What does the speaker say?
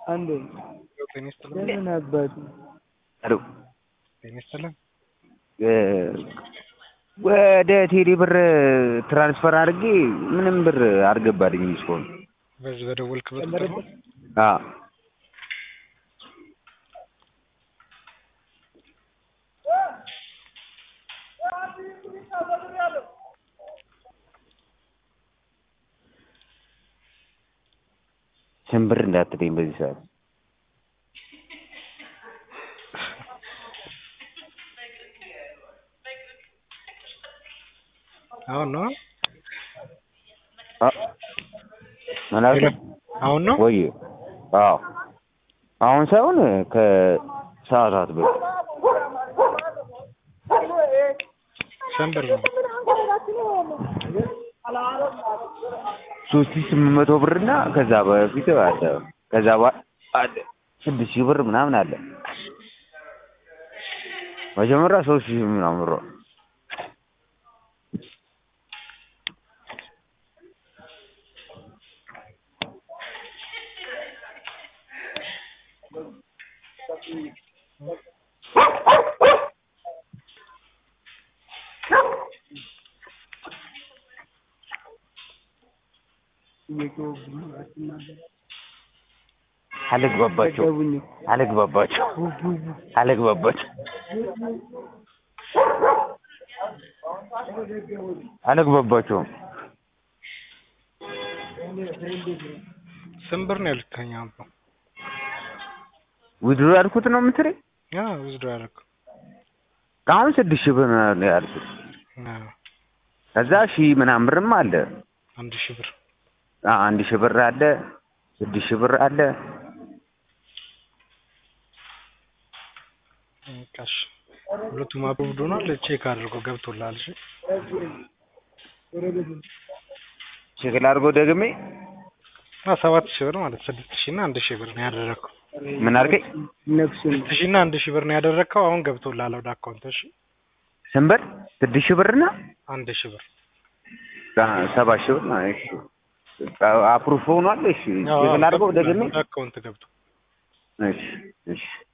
አንዴ ጤና ይስጥልን። ለምን አባቱ ሄሎ ጤና ይስጥልን። እ ወደ ቴሌ ብር ትራንስፈር አድርጌ ምንም ብር አልገባልኝም እስካሁን። በዚህ በደወልክበት ቁጥር ነው? አዎ ስንት ብር እንዳትለኝ በዚህ ሰዓት አሁን ነው አ ማለት አሁን ነው ወይ አዎ አሁን ሳይሆን ከሰዓታት በፊት ስንት ብር ነው? ሶስት ሺህ ስምንት መቶ ብር እና ከዛ በፊት አለ ከዛ በ- አለ ስድስት ሺህ ብር ምናምን አለ መጀመሪያ ሶስት ሺህ ምናምን ብር አልግባባቸው ዘገቡኝ አልግባባቸው አልግባባቸው አልግባባቸውም ስንት ብር ነው ያልከኝ? አሁን ነው ዊድሮ ያልኩት ነው የምትለኝ ያ ውዝዶ ያልከው አሁን ስድስት ሺህ ብር ነው ያልኩት አዎ፣ ከዛ ሺህ ምናምን ብርም አለ አንድ ሺህ ብር አ- አንድ ሺህ ብር አለ ስድስት ሺህ ብር አለ ቃሽ ሁለቱም አብሮብዶ ሆኗል። ቼክ አድርጎ ገብቶላል። እሺ ቼክ ላድርገው ደግሜ እና ሰባት ሺህ ብር ማለት ስድስት ሺህ እና አንድ ሺህ ብር ነው ያደረግከው። ምን አልከኝ ነፍሱን ስድስት ሺህ እና አንድ ሺህ ብር ነው ያደረግከው። አሁን ገብቶላል ወደ አካውንት። እሺ ስንት ብር ስድስት ሺህ ብር እና አንድ ሺህ ብር አ- ሰባት ሺህ ብር ነው እሺ አፕሩፍ ሆኗል እሺ አዎ፣ ቼክ ላድርገው ደግሜ ወደ አካውንት ገብቶ እሺ እሺ